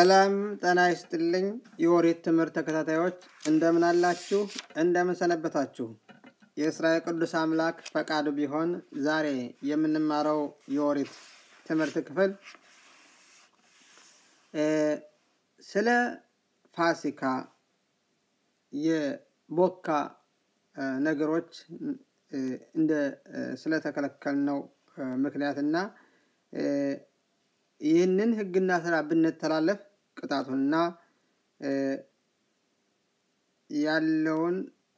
ሰላም ጤና ይስጥልኝ። የኦሪት ትምህርት ተከታታዮች እንደምን አላችሁ? እንደምን ሰነበታችሁ? የእስራኤል ቅዱስ አምላክ ፈቃዱ ቢሆን ዛሬ የምንማረው የኦሪት ትምህርት ክፍል ስለ ፋሲካ የቦካ ነገሮች እንደ ስለተከለከልነው ምክንያትና ይህንን ሕግና ስራ ብንተላለፍ ቅጣቱንና ያለውን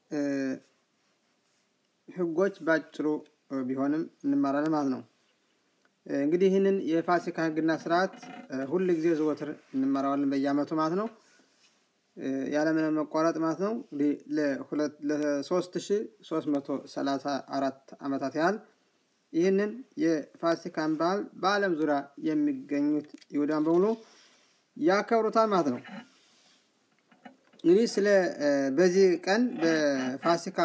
ሕጎች ባጭሩ ቢሆንም እንማራለን ማለት ነው። እንግዲህ ይህንን የፋሲካ ሕግና ስርዓት ሁል ጊዜ ዘወትር እንማራዋለን በየዓመቱ ማለት ነው። ያለምንም መቋረጥ ማለት ነው። እንግዲህ ለሶስት ሺ ሶስት መቶ ሰላሳ አራት ዓመታት ያህል ይህንን የፋሲካን በዓል በዓለም ዙሪያ የሚገኙት ይሁዳን በሙሉ ያከብሩታል ማለት ነው። እንግዲህ ስለ በዚህ ቀን በፋሲካ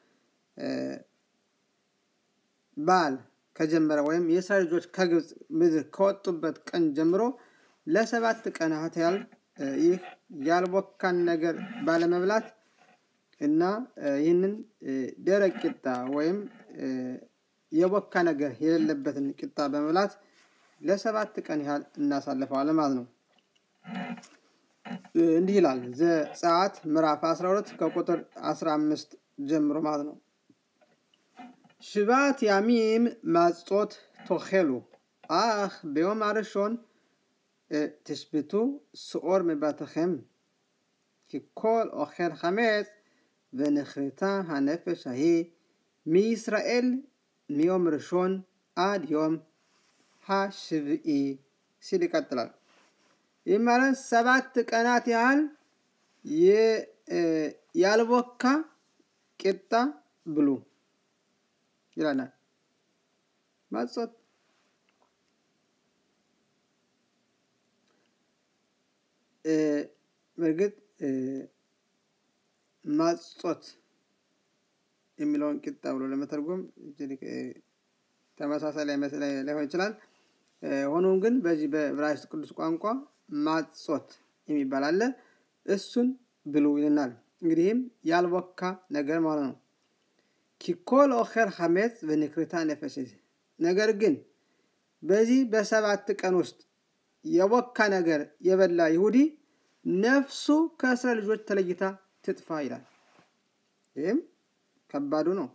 በዓል ከጀመረ ወይም የእስራኤል ልጆች ከግብፅ ምድር ከወጡበት ቀን ጀምሮ ለሰባት ቀናት ያህል ይህ ያልቦካን ነገር ባለመብላት እና ይህንን ደረቅ ቂጣ ወይም የቦካ ነገር የሌለበትን ቂጣ በመብላት ለሰባት ቀን ያህል እናሳልፈዋለን ማለት ነው። እንዲህ ይላል ዘጸአት ምዕራፍ 12 ከቁጥር 15 ጀምሮ ማለት ነው። ሽባት ያሚም ማጾት ቶኼሉ አህ ביום הראשון תשבתו שאור מבתיכם כי כל אוכל חמץ ונכרתה הנפש ההיא מישראל מיום ראשון עד יום השביעי ሲል ይቀጥላል። ይህ ማለት ሰባት ቀናት ያህል ያልቦካ ቂጣ ብሉ ይላናል። ማጾት በእርግጥ ማጾት የሚለውን ቂጣ ብሎ ለመተርጎም ተመሳሳይ ላይሆን ይችላል። ሆኖም ግን በዚህ በዕብራይስጥ ቅዱስ ቋንቋ ማጾት የሚባል አለ። እሱን ብሉ ይልናል። እንግዲህም ያልቦካ ነገር ማለት ነው። ኪኮል ኦኸር ሐሜት በንክርታ ነፈስ ነገር ግን በዚህ በሰባት ቀን ውስጥ የቦካ ነገር የበላ ይሁዲ ነፍሱ ከእስራኤል ልጆች ተለይታ ትጥፋ ይላል። ይህም ከባዱ ነው።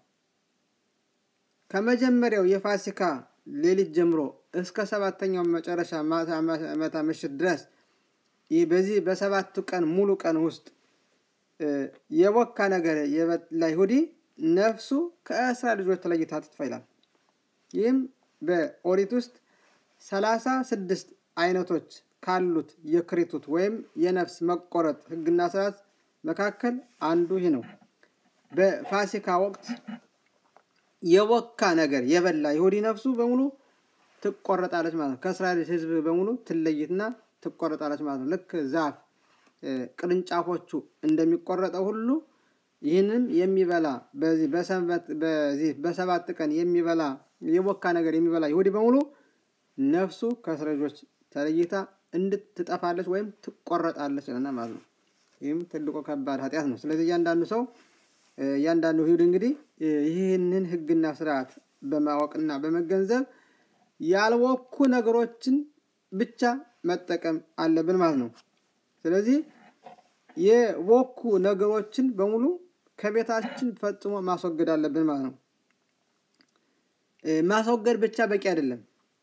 ከመጀመሪያው የፋሲካ ሌሊት ጀምሮ እስከ ሰባተኛው መጨረሻ ማታ ምሽት ድረስ ይህ በዚህ በሰባቱ ቀን ሙሉ ቀን ውስጥ የቦካ ነገር የበላ ይሁዲ ነፍሱ ከእስራኤል ልጆች ተለይታ ትጥፋ ይላል። ይህም በኦሪት ውስጥ ሰላሳ ስድስት አይነቶች ካሉት የክሪቱት ወይም የነፍስ መቆረጥ ሕግና ስርዓት መካከል አንዱ ይህ ነው። በፋሲካ ወቅት የቦካ ነገር የበላ ይሁዲ ነፍሱ በሙሉ ትቆረጣለች ማለት ነው። ከእስራኤል ሕዝብ በሙሉ ትለይትና ትቆረጣለች ማለት ነው። ልክ ዛፍ ቅርንጫፎቹ እንደሚቆረጠው ሁሉ ይህንም የሚበላ በዚህ በዚህ በሰባት ቀን የሚበላ የቦካ ነገር የሚበላ ይሁዲ በሙሉ ነፍሱ ከእስራኤል ልጆች ተለይታ እንድትጠፋለች ወይም ትቆረጣለች ለና ማለት ነው። ይህም ትልቁ ከባድ ኃጢአት ነው። ስለዚህ እያንዳንዱ ሰው እያንዳንዱ ይሁዲ እንግዲህ ይህንን ሕግና ስርዓት በማወቅና በመገንዘብ ያልቦኩ ነገሮችን ብቻ መጠቀም አለብን ማለት ነው። ስለዚህ የቦኩ ነገሮችን በሙሉ ከቤታችን ፈጽሞ ማስወገድ አለብን ማለት ነው። ማስወገድ ብቻ በቂ አይደለም።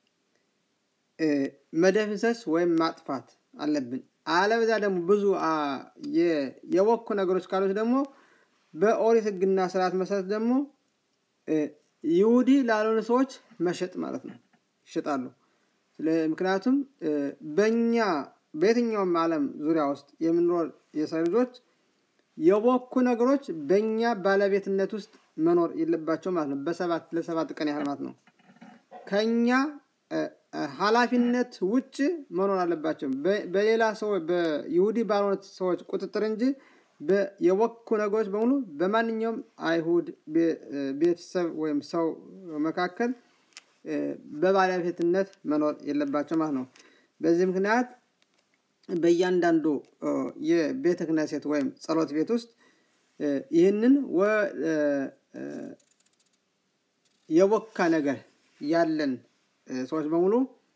መደምሰስ ወይም ማጥፋት አለብን። አለበዛ ደግሞ ብዙ የቦኩ ነገሮች ካሉት ደግሞ በኦሪት ሕግና ስርዓት መሰረት ደግሞ ይሁዲ ላልሆኑ ሰዎች መሸጥ ማለት ነው። ይሸጣሉ። ምክንያቱም በእኛ በየትኛውም ዓለም ዙሪያ ውስጥ የምንኖር የሰው ልጆች የቦኩ ነገሮች በእኛ ባለቤትነት ውስጥ መኖር የለባቸው ማለት ነው። በሰባት ለሰባት ቀን ያህል ማለት ነው። ከኛ ኃላፊነት ውጭ መኖር አለባቸው። በሌላ ሰው በይሁዲ ባልሆኑት ሰዎች ቁጥጥር እንጂ የቦኩ ነገሮች በሙሉ በማንኛውም አይሁድ ቤተሰብ ወይም ሰው መካከል በባለቤትነት መኖር የለባቸው ማለት ነው። በዚህ ምክንያት በእያንዳንዱ የቤተ ክህነት ወይም ጸሎት ቤት ውስጥ ይህንን የወካ ነገር ያለን ሰዎች በሙሉ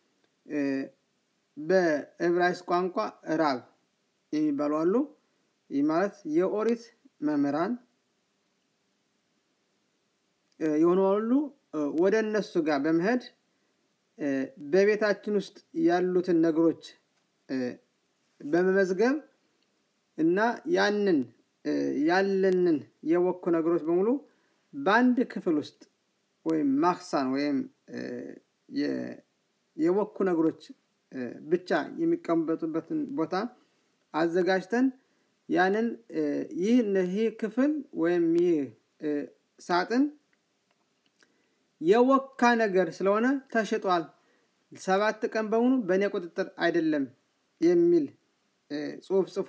በዕብራይስጥ ቋንቋ ራብ የሚባሉ አሉ። ይህ ማለት የኦሪት መምህራን የሆኑ ሁሉ ወደ እነሱ ጋር በመሄድ በቤታችን ውስጥ ያሉትን ነገሮች በመመዝገብ እና ያንን ያለንን የወኩ ነገሮች በሙሉ በአንድ ክፍል ውስጥ ወይም ማክሳን ወይም የወኩ ነገሮች ብቻ የሚቀመጡበትን ቦታ አዘጋጅተን ያንን ይህ ይህ ክፍል ወይም ይህ ሳጥን የወካ ነገር ስለሆነ ተሽጧል፣ ሰባት ቀን በሙሉ በእኔ ቁጥጥር አይደለም የሚል ጽሑፍ ጽፎ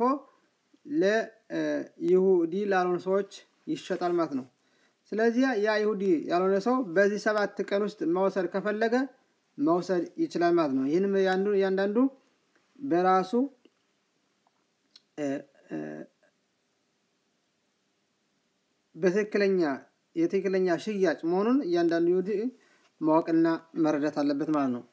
ለይሁዲ ላልሆኑ ሰዎች ይሸጣል ማለት ነው። ስለዚህ ያ ይሁዲ ያልሆነ ሰው በዚህ ሰባት ቀን ውስጥ መውሰድ ከፈለገ መውሰድ ይችላል ማለት ነው። ይህንም እያንዳንዱ በራሱ በትክክለኛ የትክክለኛ ሽያጭ መሆኑን እያንዳንዱ ይሁዲ ማወቅና መረዳት አለበት ማለት ነው።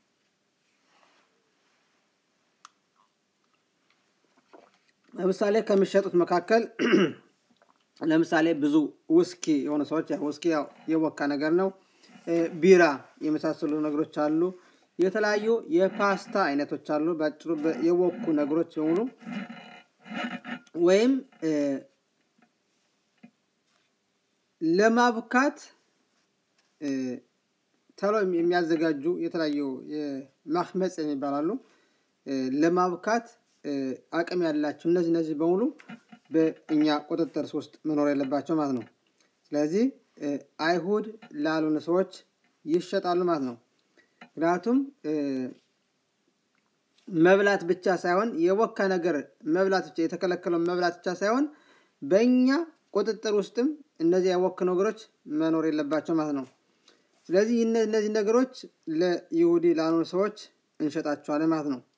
ለምሳሌ ከሚሸጡት መካከል ለምሳሌ ብዙ ውስኪ የሆኑ ሰዎች ውስኪ ያው የወካ ነገር ነው። ቢራ የመሳሰሉ ነገሮች አሉ። የተለያዩ የፓስታ አይነቶች አሉ። በአጭሩ የወኩ ነገሮች የሆኑ ወይም ለማብካት ተሎ የሚያዘጋጁ የተለያዩ ማክመጽ የሚባላሉ ለማብካት አቅም ያላቸው እነዚህ እነዚህ በሙሉ በእኛ ቁጥጥር ውስጥ መኖር የለባቸው ማለት ነው። ስለዚህ አይሁድ ላልሆኑ ሰዎች ይሸጣሉ ማለት ነው። ምክንያቱም መብላት ብቻ ሳይሆን የወካ ነገር መብላት ብቻ የተከለከለው መብላት ብቻ ሳይሆን በእኛ ቁጥጥር ውስጥም እነዚህ የወክ ነገሮች መኖር የለባቸው ማለት ነው። ስለዚህ እነዚህ ነገሮች ለይሁዲ ላልሆኑ ሰዎች እንሸጣቸዋለን ማለት ነው።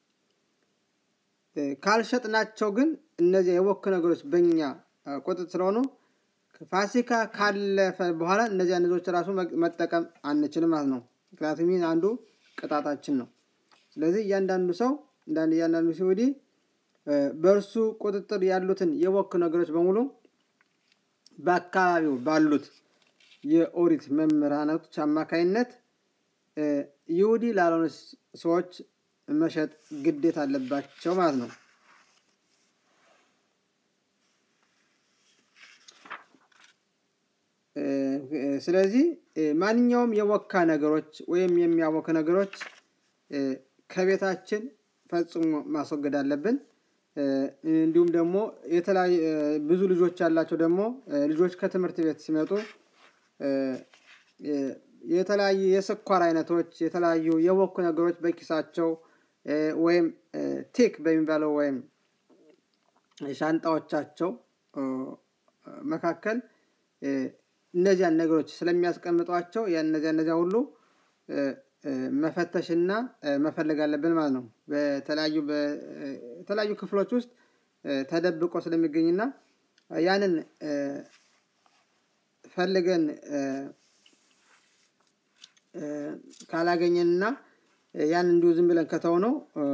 ካልሸጥናቸው ግን እነዚህ የወክ ነገሮች በእኛ ቁጥጥር ስለሆኑ ፋሲካ ካለፈ በኋላ እነዚያ ነገሮች ራሱ መጠቀም አንችልም ማለት ነው። ምክንያቱም ይህ አንዱ ቅጣታችን ነው። ስለዚህ እያንዳንዱ ሰው እያንዳንዱ ይሁዲ በእርሱ ቁጥጥር ያሉትን የወክ ነገሮች በሙሉ በአካባቢው ባሉት የኦሪት መምህራኖች አማካይነት ይሁዲ ላልሆኑ ሰዎች መሸጥ ግዴታ አለባቸው ማለት ነው። ስለዚህ ማንኛውም የወካ ነገሮች ወይም የሚያወክ ነገሮች ከቤታችን ፈጽሞ ማስወገድ አለብን። እንዲሁም ደግሞ የተለያዩ ብዙ ልጆች ያላቸው ደግሞ ልጆች ከትምህርት ቤት ሲመጡ የተለያዩ የስኳር አይነቶች የተለያዩ የወኩ ነገሮች በኪሳቸው ወይም ቴክ በሚባለው ወይም ሻንጣዎቻቸው መካከል እነዚያን ነገሮች ስለሚያስቀምጧቸው እነዚያ እነዚያ ሁሉ መፈተሽና መፈለግ አለብን ማለት ነው። በተለያዩ በተለያዩ ክፍሎች ውስጥ ተደብቆ ስለሚገኝና ያንን ፈልገን ካላገኘንና ያን እንዲሁ ዝም ብለን ከተውነው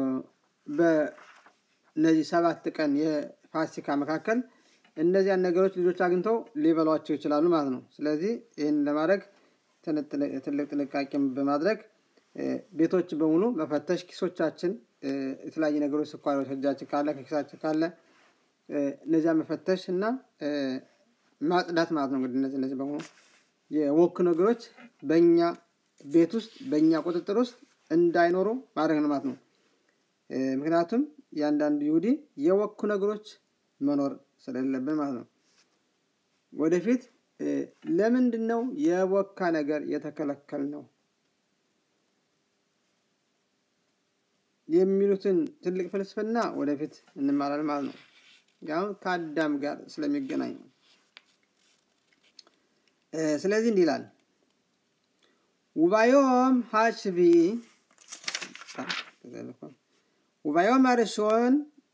በእነዚህ ሰባት ቀን የፋሲካ መካከል እነዚያን ነገሮች ልጆች አግኝተው ሊበሏቸው ይችላሉ ማለት ነው። ስለዚህ ይህን ለማድረግ ትልቅ ጥንቃቄ በማድረግ ቤቶች በሙሉ መፈተሽ፣ ኪሶቻችን የተለያዩ ነገሮች ስኳሮች እጃችን ካለ ከኪሳችን ካለ እነዚያ መፈተሽ እና ማጽዳት ማለት ነው። እንግዲህ እነዚህ እነዚህ በሙሉ የወክ ነገሮች በእኛ ቤት ውስጥ በእኛ ቁጥጥር ውስጥ እንዳይኖሩ ማድረግ ነው ማለት ነው። ምክንያቱም እያንዳንዱ ይሁዲ የወኩ ነገሮች መኖር ስለሌለብን ማለት ነው። ወደፊት ለምንድን ነው የወካ ነገር የተከለከል ነው የሚሉትን ትልቅ ፍልስፍና ወደፊት እንማራለን ማለት ነው። ያው ከአዳም ጋር ስለሚገናኝ ነው። ስለዚህ እንዲህ ይላል ውባዮም ሀሽቢ וביום הראשון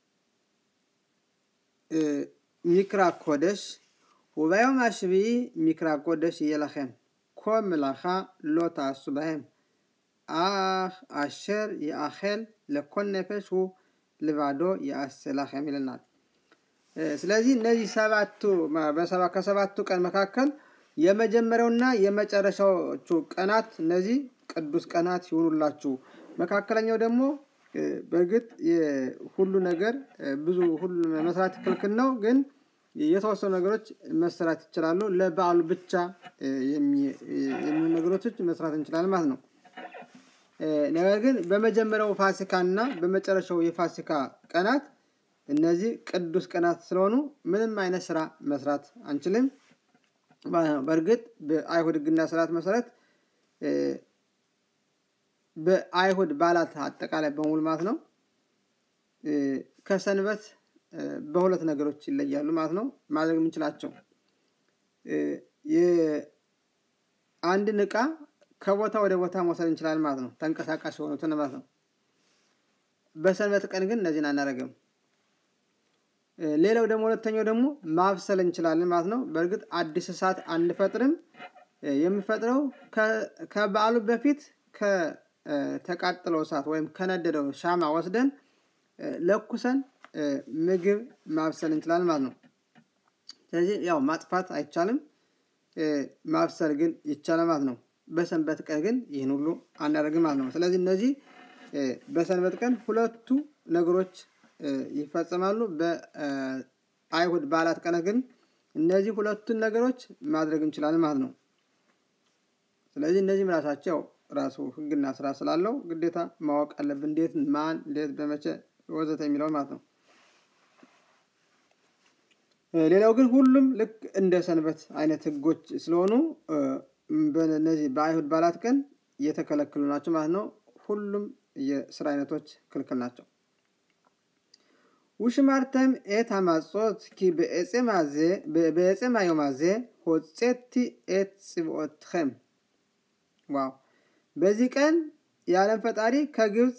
מקרא קודש, וביום השביעי מקרא קודש יהיה לכם. כל מלאכה לא תעשו בהם. אך אשר יאכל ለኮል ነፈስ ሁ ልባዶ ያስላኸም ይለናል። ስለዚህ እነዚህ ሰባቱ ከሰባቱ ቀን መካከል የመጀመሪያውና የመጨረሻዎቹ ቀናት እነዚህ ቅዱስ ቀናት ይሆኑላችሁ። መካከለኛው ደግሞ በእርግጥ ሁሉ ነገር ብዙ ሁሉ መስራት ክልክል ነው፣ ግን የተወሰኑ ነገሮች መስራት ይችላሉ። ለበዓሉ ብቻ የሚሆኑ ነገሮች መስራት እንችላለን ማለት ነው። ነገር ግን በመጀመሪያው ፋሲካ እና በመጨረሻው የፋሲካ ቀናት እነዚህ ቅዱስ ቀናት ስለሆኑ ምንም አይነት ስራ መስራት አንችልም። በእርግጥ በአይሁድ ሕግና ስርዓት መሰረት በአይሁድ በዓላት አጠቃላይ በሙሉ ማለት ነው ከሰንበት በሁለት ነገሮች ይለያሉ ማለት ነው። ማድረግ የምንችላቸው አንድን እቃ ከቦታ ወደ ቦታ መውሰድ እንችላለን ማለት ነው። ተንቀሳቃሽ የሆኑትን ማለት ነው። በሰንበት ቀን ግን እነዚህን አናደርግም። ሌላው ደግሞ ሁለተኛው ደግሞ ማብሰል እንችላለን ማለት ነው። በእርግጥ አዲስ እሳት አንፈጥርም። የምፈጥረው ከበዓሉ በፊት ከተቃጠለው እሳት ወይም ከነደደው ሻማ ወስደን ለኩሰን ምግብ ማብሰል እንችላለን ማለት ነው። ስለዚህ ያው ማጥፋት አይቻልም፣ ማብሰል ግን ይቻላል ማለት ነው። በሰንበት ቀን ግን ይህን ሁሉ አናደርግም ማለት ነው። ስለዚህ እነዚህ በሰንበት ቀን ሁለቱ ነገሮች ይፈጸማሉ። በአይሁድ በዓላት ቀን ግን እነዚህ ሁለቱን ነገሮች ማድረግ እንችላለን ማለት ነው። ስለዚህ እነዚህም ራሳቸው ራሱ ሕግና ስራ ስላለው ግዴታ ማወቅ አለብን። እንዴት፣ ማን፣ እንዴት፣ በመቼ ወዘተ የሚለው ማለት ነው። ሌላው ግን ሁሉም ልክ እንደ ሰንበት አይነት ሕጎች ስለሆኑ በእነዚህ በአይሁድ በዓላት ቀን እየተከለከሉ ናቸው ማለት ነው። ሁሉም የስራ አይነቶች ክልክል ናቸው። ውሽማርተም ኤት አማጾት ኪ በኤጼም አዮማዜ ሆጼቲ ኤት ጽብኦትኸም ዋው በዚህ ቀን የዓለም ፈጣሪ ከግብፅ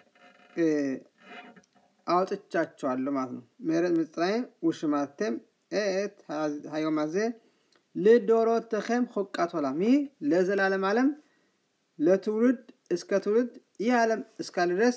አውጥቻቸዋለሁ ማለት ነው። ምህረት ምጽራይም ውሽማርተም ኤት ሀዮማዜ ልዶሮትኸም ሆቃት ሆላም ይህ ለዘላለም ዓለም ለትውልድ እስከ ትውልድ ይህ ዓለም እስካለ ድረስ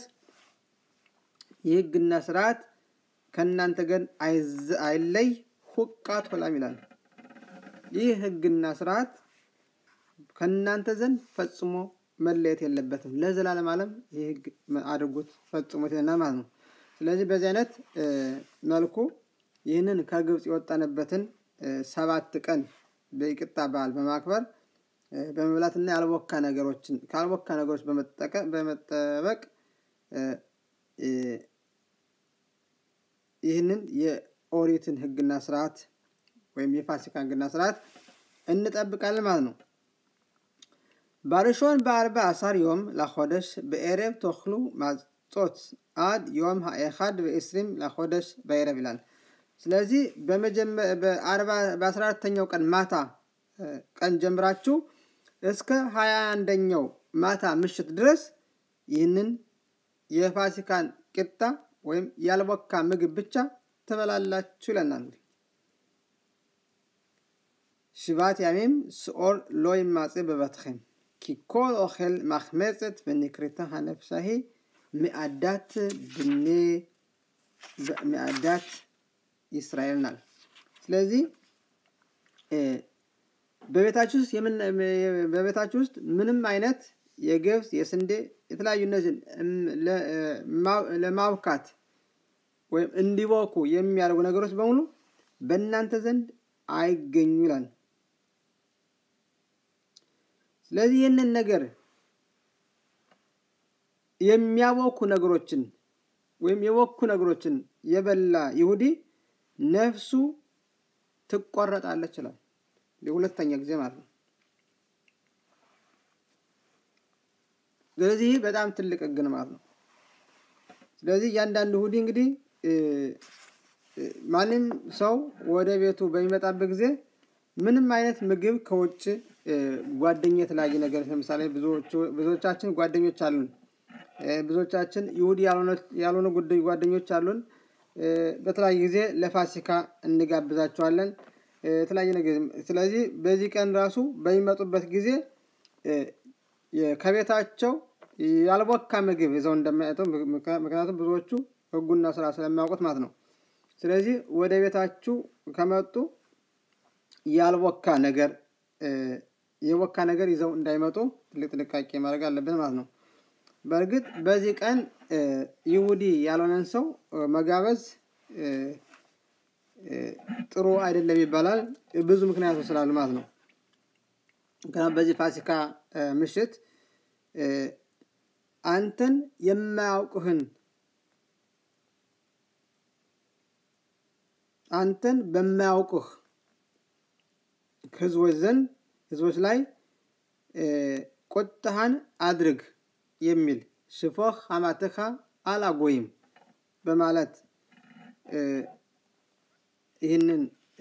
የህግና ስርዓት ከእናንተ ገን አይለይ ሁቃት ሆላም ይላል። ይህ ህግና ስርዓት ከእናንተ ዘንድ ፈጽሞ መለየት የለበትም። ለዘላለም ዓለም ይህ ህግ አድርጉት ፈጽሞት ይለናል ማለት ነው። ስለዚህ በዚህ አይነት መልኩ ይህንን ከግብፅ የወጣንበትን ሰባት ቀን በይቅጣ በዓል በማክበር በመብላትና ያልቦካ ነገሮችን ካልቦካ ነገሮች በመጠበቅ ይህንን የኦሪትን ህግና ስርዓት ወይም የፋሲካ ህግና ስርዓት እንጠብቃለን ማለት ነው። ባርሾን በአርባ አሳር ዮም ለኮደሽ በኤረብ ተክሉ ማጾት አድ ዮም ኤኻድ በኤስሪም ለኮደሽ በኤረብ ይላል። ስለዚህ በአስራ አራተኛው ቀን ማታ ቀን ጀምራችሁ እስከ ሀያ አንደኛው ማታ ምሽት ድረስ ይህንን የፋሲካን ቂጣ ወይም ያልቦካ ምግብ ብቻ ትበላላችሁ ይለናል። ሽባት ያሜም ስኦር ሎይ ማጼ በበትኸም ኪኮል ኦኼል ማክመፀት በኒክሪታ ሀነፍሳሂ ሚአዳት ብኔ ሚአዳት ይስራኤል ናል። ስለዚህ በቤታችሁ ውስጥ በቤታችሁ ውስጥ ምንም አይነት የገብስ የስንዴ የተለያዩ እነዚህን ለማብካት ወይም እንዲቦኩ የሚያደርጉ ነገሮች በሙሉ በእናንተ ዘንድ አይገኙ ይላል። ስለዚህ ይህንን ነገር የሚያቦኩ ነገሮችን ወይም የቦኩ ነገሮችን የበላ ይሁዲ ነፍሱ ትቆረጣለች ይላል። የሁለተኛ ጊዜ ማለት ነው። ስለዚህ በጣም ትልቅ ሕግ ነው ማለት ነው። ስለዚህ እያንዳንዱ ይሁዲ እንግዲህ ማንም ሰው ወደ ቤቱ በሚመጣበት ጊዜ ምንም አይነት ምግብ ከውጭ ጓደኛ የተለያየ ነገር ለምሳሌ ብዙዎቻችን ጓደኞች አሉን ብዙዎቻችን ይሁዲ ያልሆኑ ጉዳይ ጓደኞች አሉን። በተለያየ ጊዜ ለፋሲካ እንጋብዛቸዋለን። የተለያየ ነገር ስለዚህ በዚህ ቀን ራሱ በሚመጡበት ጊዜ ከቤታቸው ያልቦካ ምግብ ይዘው እንደማይመጡ ምክንያቱም ብዙዎቹ ሕጉና ስራ ስለሚያውቁት ማለት ነው። ስለዚህ ወደ ቤታችሁ ከመጡ ያልቦካ ነገር የቦካ ነገር ይዘው እንዳይመጡ ትልቅ ጥንቃቄ ማድረግ አለብን ማለት ነው። በእርግጥ በዚህ ቀን ይሁዲ ያልሆነን ሰው መጋበዝ ጥሩ አይደለም ይባላል። ብዙ ምክንያቶች ስላሉ ማለት ነው። ምክንያቱም በዚህ ፋሲካ ምሽት አንተን የማያውቁህን አንተን በማያውቁህ ህዝቦች ዘንድ ህዝቦች ላይ ቁጣህን አድርግ የሚል ሽፎህ ሐማትኻ አላጎይም በማለት ይህንን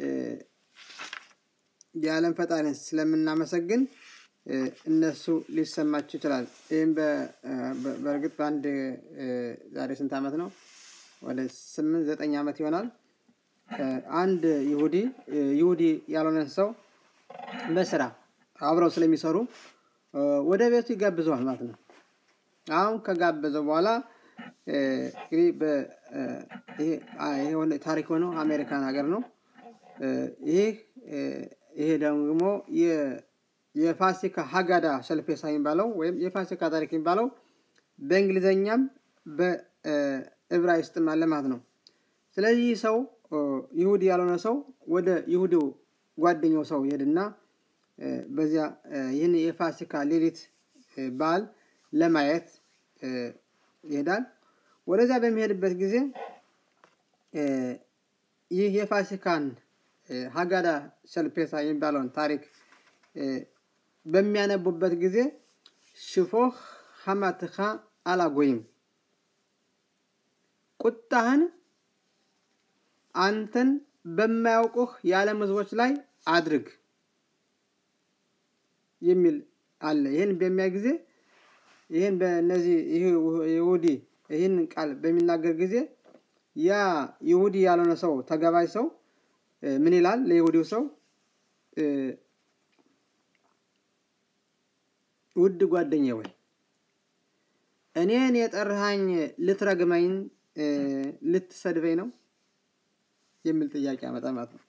የዓለም ፈጣሪን ስለምናመሰግን እነሱ ሊሰማቸው ይችላል። ይህም በእርግጥ በአንድ ዛሬ ስንት ዓመት ነው? ወደ ስምንት ዘጠኝ ዓመት ይሆናል። አንድ ይሁዲ ይሁዲ ያልሆነን ሰው በስራ አብረው ስለሚሰሩ ወደ ቤቱ ይጋብዘዋል ማለት ነው። አሁን ከጋበዘው በኋላ እንግዲህ ይሄ ታሪክ ሆነው አሜሪካን ሀገር ነው። ይህ ይሄ ደግሞ የፋሲካ ሀጋዳ ሸልፔሳ የሚባለው ወይም የፋሲካ ታሪክ የሚባለው በእንግሊዘኛም በዕብራይስጥም አለ ማለት ነው። ስለዚህ ሰው ይሁዲ ያልሆነ ሰው ወደ ይሁዲው ጓደኛው ሰው ይሄድና በዚያ ይህን የፋሲካ ሌሊት በዓል ለማየት ይሄዳል። ወደዚያ በሚሄድበት ጊዜ ይህ የፋሲካን ሀጋዳ ሸልፔሳ የሚባለውን ታሪክ በሚያነቡበት ጊዜ ሽፎህ ሐማትኻ አላጎይም ቁጣህን አንተን በማያውቁህ የዓለም ሕዝቦች ላይ አድርግ የሚል አለ። ይህን በሚያ ጊዜ ይህን በእነዚህ ይሁዲ ይህን ቃል በሚናገር ጊዜ ያ ይሁዲ ያልሆነ ሰው ተጋባዥ ሰው ምን ይላል? ለይሁዲው ሰው ውድ ጓደኛ ወይ እኔን የጠራኸኝ ልትረግመኝ ልትሰድበኝ ነው የሚል ጥያቄ ያመጣ ማለት ነው።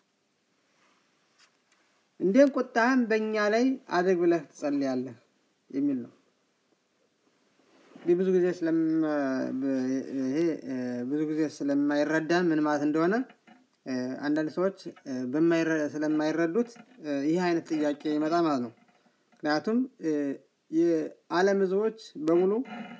እንዴም ቁጣህን በእኛ ላይ አድርግ ብለህ ትጸልያለህ የሚል ነው። ብዙ ጊዜ ይሄ ብዙ ጊዜ ስለማይረዳን ምን ማለት እንደሆነ አንዳንድ ሰዎች ስለማይረዱት ይህ አይነት ጥያቄ ይመጣ ማለት ነው። ምክንያቱም የዓለም ሕዝቦች በሙሉ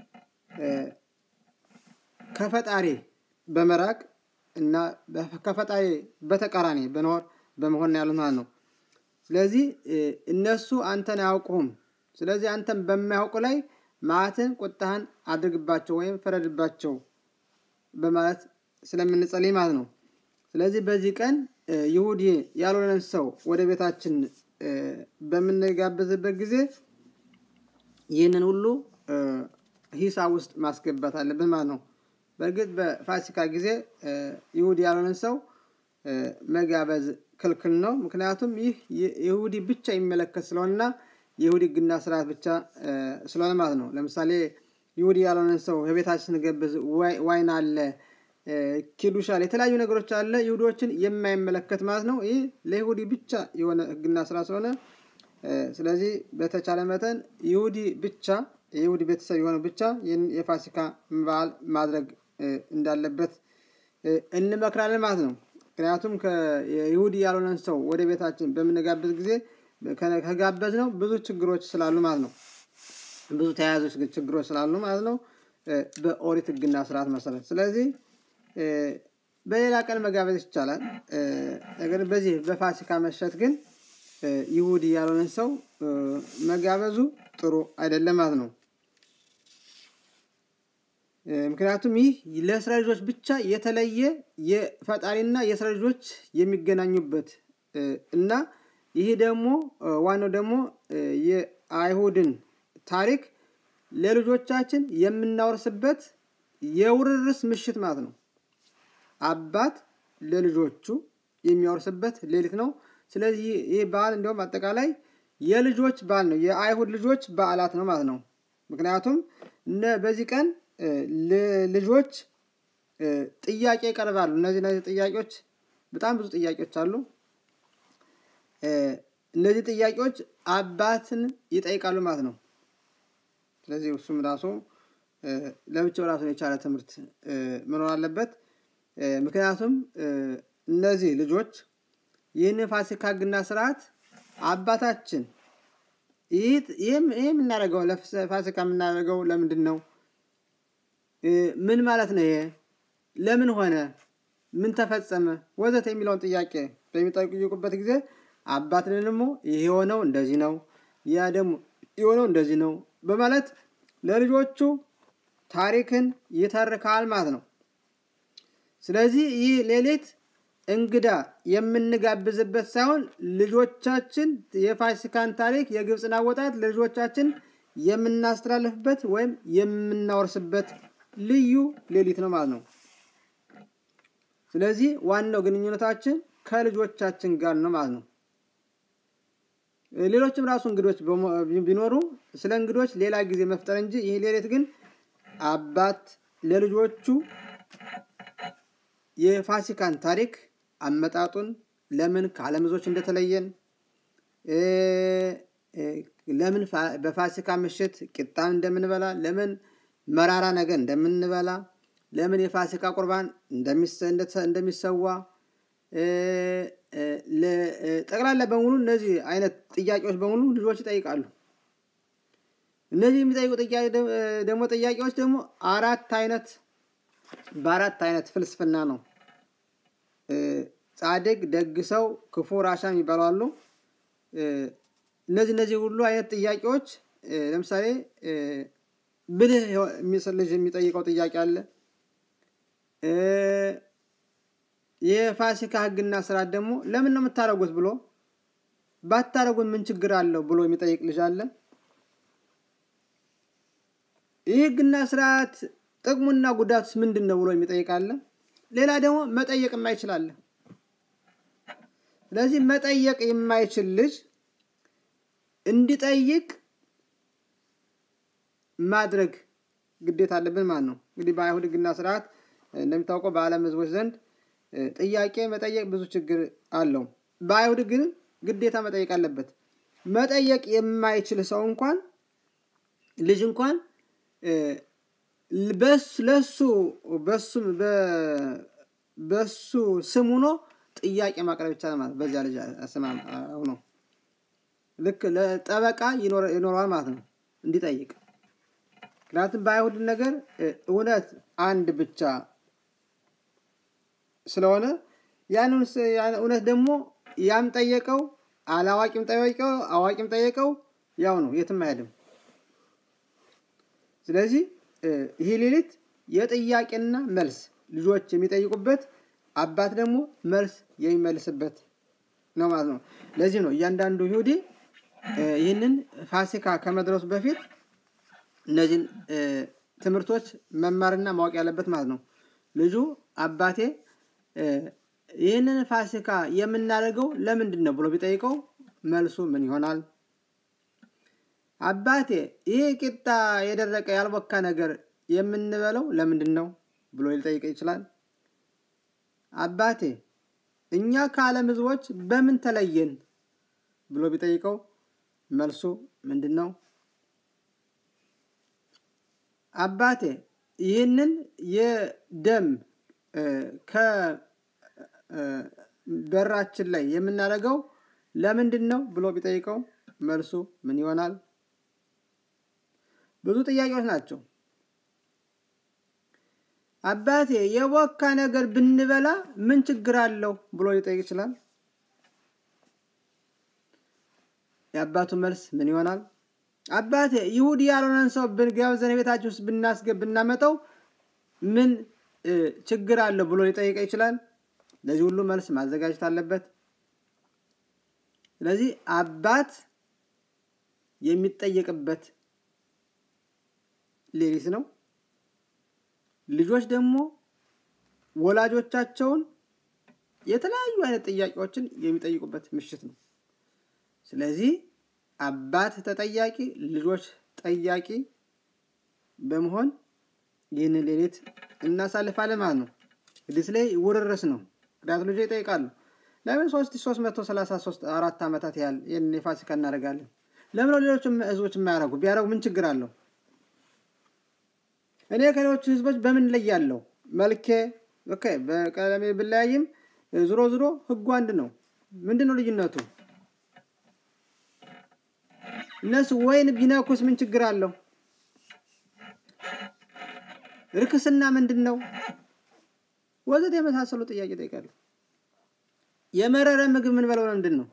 ከፈጣሪ በመራቅ እና ከፈጣሪ በተቃራኒ በኖር በመሆን ያሉት ማለት ነው። ስለዚህ እነሱ አንተን አያውቁህም። ስለዚህ አንተን በማያውቁ ላይ መዓትን ቁጣህን አድርግባቸው ወይም ፍረድባቸው በማለት ስለምንጸልይ ማለት ነው። ስለዚህ በዚህ ቀን ይሁዲ ያልሆነን ሰው ወደ ቤታችን በምንጋብዝበት ጊዜ ይህንን ሁሉ ሂሳብ ውስጥ ማስገባት አለብን ማለት ነው። በእርግጥ በፋሲካ ጊዜ ይሁዲ ያልሆነን ሰው መጋበዝ ክልክል ነው። ምክንያቱም ይህ ይሁዲ ብቻ የሚመለከት ስለሆነና የይሁዲ ሕግና ስርዓት ብቻ ስለሆነ ማለት ነው። ለምሳሌ ይሁዲ ያልሆነን ሰው በቤታችን ስንገብዝ ዋይን አለ፣ ኪዱሽ አለ፣ የተለያዩ ነገሮች አለ ይሁዲዎችን የማይመለከት ማለት ነው። ይህ ለይሁዲ ብቻ የሆነ ሕግና ስራ ስለሆነ ስለዚህ በተቻለ መጠን ይሁዲ ብቻ የይሁዲ ቤተሰብ የሆነ ብቻ ይህን የፋሲካ በዓል ማድረግ እንዳለበት እንመክራለን ማለት ነው። ምክንያቱም ከይሁዲ ያልሆነን ሰው ወደ ቤታችን በምንጋብዝ ጊዜ ከጋበዝ ነው ብዙ ችግሮች ስላሉ ማለት ነው። ብዙ ተያያዞች ችግሮች ስላሉ ማለት ነው። በኦሪት ሕግና ስርዓት መሰረት ስለዚህ በሌላ ቀን መጋበዝ ይቻላል። ነገር በዚህ በፋሲካ መሸት ግን ይሁዲ ያልሆነን ሰው መጋበዙ ጥሩ አይደለም ማለት ነው። ምክንያቱም ይህ ለእስራኤል ልጆች ብቻ የተለየ የፈጣሪና የእስራኤል ልጆች የሚገናኙበት እና ይህ ደግሞ ዋናው ደግሞ የአይሁድን ታሪክ ለልጆቻችን የምናወርስበት የውርርስ ምሽት ማለት ነው። አባት ለልጆቹ የሚያወርስበት ሌሊት ነው። ስለዚህ ይህ በዓል እንዲሁም አጠቃላይ የልጆች በዓል ነው። የአይሁድ ልጆች በዓላት ነው ማለት ነው። ምክንያቱም በዚህ ቀን ልጆች ጥያቄ ይቀርባሉ። እነዚህ እነዚህ ጥያቄዎች በጣም ብዙ ጥያቄዎች አሉ። እነዚህ ጥያቄዎች አባትን ይጠይቃሉ ማለት ነው። ስለዚህ እሱም ራሱ ለብቻው ራሱን የቻለ ትምህርት መኖር አለበት። ምክንያቱም እነዚህ ልጆች ይህን ፋሲካ ሕግና ስርዓት አባታችን ይህ የምናደርገው ለፋሲካ የምናደርገው ለምንድን ነው? ምን ማለት ነው? ይሄ ለምን ሆነ? ምን ተፈጸመ? ወዘተ የሚለውን ጥያቄ በሚጠይቁበት ጊዜ አባትን ደግሞ ይህ የሆነው እንደዚህ ነው፣ ያ ደግሞ የሆነው እንደዚህ ነው በማለት ለልጆቹ ታሪክን ይተርካል ማለት ነው። ስለዚህ ይህ ሌሊት እንግዳ የምንጋብዝበት ሳይሆን ልጆቻችን የፋሲካን ታሪክ የግብፅን አወጣት ለልጆቻችን የምናስተላልፍበት ወይም የምናወርስበት ልዩ ሌሊት ነው ማለት ነው። ስለዚህ ዋናው ግንኙነታችን ከልጆቻችን ጋር ነው ማለት ነው። ሌሎችም ራሱ እንግዶች ቢኖሩ ስለ እንግዶች ሌላ ጊዜ መፍጠር እንጂ ይህ ሌሊት ግን አባት ለልጆቹ የፋሲካን ታሪክ አመጣጡን ለምን ከዓለም ሕዝቦች እንደተለየን ለምን በፋሲካ ምሽት ቂጣን እንደምንበላ ለምን መራራ ነገር እንደምንበላ ለምን የፋሲካ ቁርባን እንደሚሰዋ ጠቅላላ በሙሉ እነዚህ አይነት ጥያቄዎች በሙሉ ልጆች ይጠይቃሉ። እነዚህ የሚጠይቁ ደግሞ ጥያቄዎች ደግሞ አራት አይነት በአራት አይነት ፍልስፍና ነው። ጻድቅ፣ ደግ ሰው፣ ክፉ፣ ራሻ የሚባሉ አሉ። እነዚህ እነዚህ ሁሉ አይነት ጥያቄዎች ለምሳሌ ብልህ ልጅ የሚጠይቀው ጥያቄ አለ። የፋሲካ ሕግና ስርዓት ደግሞ ለምን ነው የምታደርጉት ብሎ ባታደርጉት ምን ችግር አለው ብሎ የሚጠይቅ ልጅ አለ። ይህ ሕግና ስርዓት ጥቅሙና ጉዳቱስ ምንድን ነው ብሎ የሚጠይቅ አለ። ሌላ ደግሞ መጠየቅ የማይችል አለ። ስለዚህ መጠየቅ የማይችል ልጅ እንዲጠይቅ ማድረግ ግዴታ አለብን ማለት ነው። እንግዲህ በአይሁድ ሕግና ስርዓት እንደሚታወቀው በዓለም ሕዝቦች ዘንድ ጥያቄ መጠየቅ ብዙ ችግር አለው። በአይሁድ ግን ግዴታ መጠየቅ አለበት። መጠየቅ የማይችል ሰው እንኳን ልጅ እንኳን ለሱ በሱ ስም ሆኖ ጥያቄ ማቅረብ ይቻላል ማለት በዚያ ልጅ ስም ሆኖ ልክ ለጠበቃ ይኖረዋል ማለት ነው እንዲጠይቅ። ምክንያቱም በአይሁድ ነገር እውነት አንድ ብቻ ስለሆነ ያንን እውነት ደግሞ ያም ጠየቀው አላዋቂም ጠየቀው አዋቂም ጠየቀው ያው ነው፣ የትም አይሄድም። ስለዚህ ይህ ሌሊት የጥያቄና መልስ ልጆች የሚጠይቁበት አባት ደግሞ መልስ የሚመልስበት ነው ማለት ነው። ለዚህ ነው እያንዳንዱ ይሁዲ ይህንን ፋሲካ ከመድረሱ በፊት እነዚህን ትምህርቶች መማርና ማወቅ ያለበት ማለት ነው። ልጁ አባቴ ይህንን ፋሲካ የምናደርገው ለምንድን ነው ብሎ ቢጠይቀው መልሱ ምን ይሆናል? አባቴ ይህ ቂጣ የደረቀ ያልቦካ ነገር የምንበለው ለምንድን ነው ብሎ ሊጠይቅ ይችላል። አባቴ እኛ ከዓለም ሕዝቦች በምን ተለየን ብሎ ቢጠይቀው መልሱ ምንድን ነው? አባቴ ይህንን የደም ከበራችን ላይ የምናደርገው ለምንድን ነው ብሎ ቢጠይቀው መልሱ ምን ይሆናል? ብዙ ጥያቄዎች ናቸው። አባቴ የቦካ ነገር ብንበላ ምን ችግር አለው ብሎ ሊጠይቅ ይችላል። የአባቱ መልስ ምን ይሆናል? አባቴ ይሁዲ ያልሆነን ሰው ጋብዘን ቤታችን ውስጥ ብናስገብ ብናመጣው ምን ችግር አለው ብሎ ሊጠይቅ ይችላል። ለዚህ ሁሉ መልስ ማዘጋጀት አለበት። ስለዚህ አባት የሚጠየቅበት ሌሊት ነው። ልጆች ደግሞ ወላጆቻቸውን የተለያዩ አይነት ጥያቄዎችን የሚጠይቁበት ምሽት ነው። ስለዚህ አባት ተጠያቂ፣ ልጆች ጠያቂ በመሆን ይህንን ሌሊት እናሳልፋለን ማለት ነው። ሌሊት ላይ ውርርስ ነው። ምክንያቱ ልጆች ይጠይቃሉ። ለምን ሶስት ሶስት መቶ ሰላሳ ሶስት አራት ዓመታት ያህል ይህን የፋሲካ እናደርጋለን? ለምን ሌሎች ህዝቦች የማያደርጉ? ቢያደርጉ ምን ችግር አለው? እኔ ከሌሎቹ ህዝቦች በምን ለያለሁ? መልኬ ኦኬ፣ በቀለሜ ብለያይም ዝሮ ዝሮ ህጉ አንድ ነው። ምንድን ነው ልዩነቱ? እነሱ ወይን ቢነኩስ ምን ችግር አለው? ርክስና ምንድን ነው? ወዘት የመሳሰሉ ጥያቄ ጠይቃለሁ። የመረረ ምግብ ምን በለው ምንድን ነው?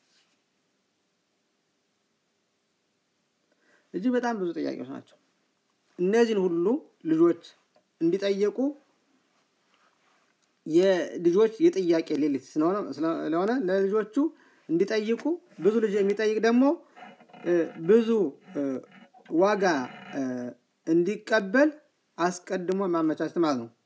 እጅግ በጣም ብዙ ጥያቄዎች ናቸው። እነዚህን ሁሉ ልጆች እንዲጠየቁ የልጆች የጥያቄ ሌሊት ስለሆነ ለልጆቹ እንዲጠይቁ ብዙ ልጅ የሚጠይቅ ደግሞ ብዙ ዋጋ እንዲቀበል አስቀድሞ ማመቻቸት ማለት ነው።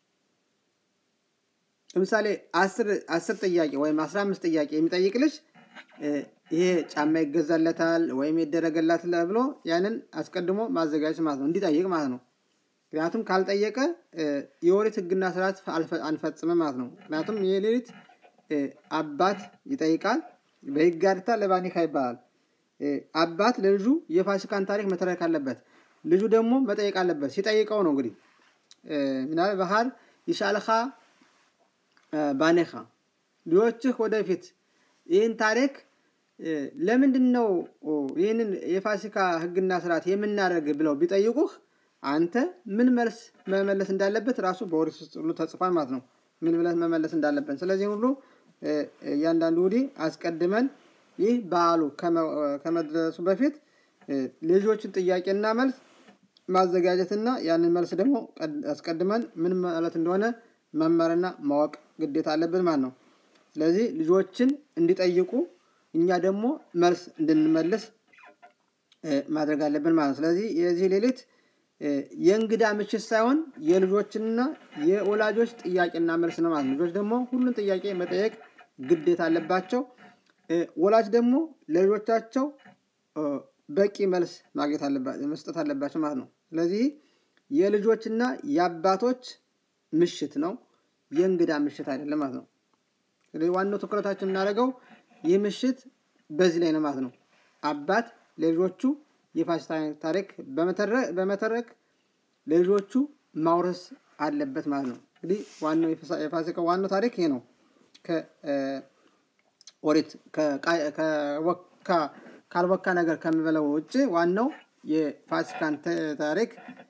ለምሳሌ አስር ጥያቄ ወይም አስራ አምስት ጥያቄ የሚጠይቅ ልጅ ይሄ ጫማ ይገዛለታል ወይም ይደረገላታል ብሎ ያንን አስቀድሞ ማዘጋጀት ማለት ነው፣ እንዲጠይቅ ማለት ነው። ምክንያቱም ካልጠየቀ የኦሪት ሕግና ስርዓት አንፈጽምም ማለት ነው። ምክንያቱም ይህ ሌሊት አባት ይጠይቃል። በሕግ ጋርታ ለባኒካ ይባላል። አባት ለልጁ የፋሲካን ታሪክ መተረክ አለበት። ልጁ ደግሞ መጠየቅ አለበት። ሲጠይቀው ነው እንግዲህ ምናል ባህር ይሻልኻ ባኔኻ ልጆችህ ወደፊት ይህን ታሪክ ለምንድን ነው ይህንን የፋሲካ ህግና ስርዓት የምናደርግ ብለው ቢጠይቁህ አንተ ምን መልስ መመለስ እንዳለበት ራሱ በኦሪት ውስጥ ሁሉ ተጽፏል ማለት ነው። ምን ብለህ መመለስ እንዳለብን። ስለዚህ ሁሉ እያንዳንዱ ውዲ አስቀድመን ይህ በዓሉ ከመድረሱ በፊት ልጆችን ጥያቄና መልስ ማዘጋጀትና ያንን መልስ ደግሞ አስቀድመን ምን ማለት እንደሆነ መመርና ማወቅ ግዴታ አለብን ማለት ነው። ስለዚህ ልጆችን እንዲጠይቁ እኛ ደግሞ መልስ እንድንመልስ ማድረግ አለብን ማለት ነው። ስለዚህ የዚህ ሌሊት የእንግዳ ምሽት ሳይሆን የልጆችና የወላጆች ጥያቄና መልስ ነው ማለት ነው። ልጆች ደግሞ ሁሉን ጥያቄ መጠየቅ ግዴታ አለባቸው። ወላጅ ደግሞ ለልጆቻቸው በቂ መልስ ማግኘት መስጠት አለባቸው ማለት ነው። ስለዚህ የልጆችና የአባቶች ምሽት ነው፣ የእንግዳ ምሽት አይደለም ማለት ነው። ስለዚህ ዋናው ትኩረታችን የምናደርገው ይህ ምሽት በዚህ ላይ ነው ማለት ነው። አባት ለልጆቹ የፋሲካ ታሪክ በመተረክ ለልጆቹ ማውረስ አለበት ማለት ነው። እንግዲህ ዋናው የፋሲካ ዋናው ታሪክ ይሄ ነው። ከኦሪት ካልወካ ነገር ከምበለው ውጭ ዋናው የፋሲካን ታሪክ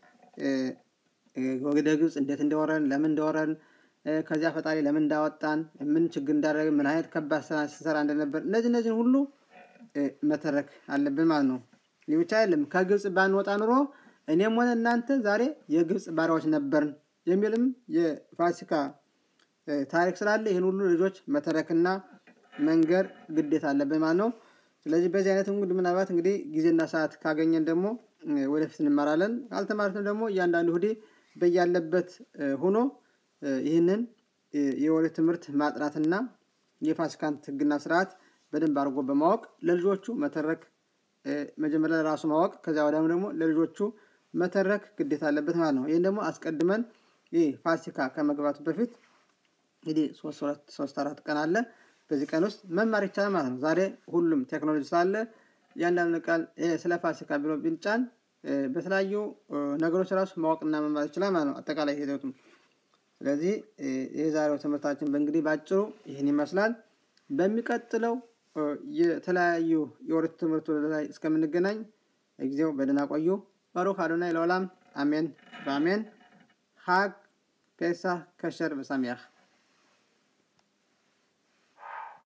ወደ ግብፅ እንዴት እንደወረን ለምን እንደወረን ከዚያ ፈጣሪ ለምን እንዳወጣን ምን ችግር እንዳደረገ ምን አይነት ከባድ ስራ ስንሰራ እንደነበር እነዚህ እነዚህን ሁሉ መተረክ አለብን ማለት ነው። ይህ ብቻ አይደለም። ከግብፅ ባንወጣ ኑሮ እኔም ሆነ እናንተ ዛሬ የግብፅ ባሪያዎች ነበርን የሚልም የፋሲካ ታሪክ ስላለ ይህን ሁሉ ልጆች መተረክና መንገር ግዴታ አለብን ማለት ነው። ስለዚህ በዚህ አይነት እንግዲህ ምናልባት እንግዲህ ጊዜና ሰዓት ካገኘን ደግሞ ወደፊት እንማራለን። ካልተማርትም ደግሞ እያንዳንዱ ሁዴ በያለበት ሆኖ ይህንን የኦሪት ትምህርት ማጥናትና የፋሲካን ሕግና ስርዓት በደንብ አድርጎ በማወቅ ለልጆቹ መተረክ መጀመሪያ ለራሱ ማወቅ ከዚያ ወዲያም ደግሞ ለልጆቹ መተረክ ግዴታ አለበት ማለት ነው። ይህን ደግሞ አስቀድመን ይህ ፋሲካ ከመግባቱ በፊት እንግዲህ ሶስት አራት ቀን አለ። በዚህ ቀን ውስጥ መማር ይቻላል ማለት ነው። ዛሬ ሁሉም ቴክኖሎጂ ስላለ እያንዳንዱ ቃል ስለ ፋሲካ ብሎ ቢንጫን በተለያዩ ነገሮች ራሱ ማወቅና መማር ይችላል ማለት ነው። አጠቃላይ ሂደቱም ስለዚህ የዛሬው ትምህርታችን በእንግዲህ ባጭሩ ይህን ይመስላል። በሚቀጥለው የተለያዩ የኦሪት ትምህርቱ ላይ እስከምንገናኝ ጊዜው በደህና ቆዩ። ባሩክ አዶናይ ለዓለም አሜን በአሜን ሀግ ፔሳህ ከሸር በሳሚያህ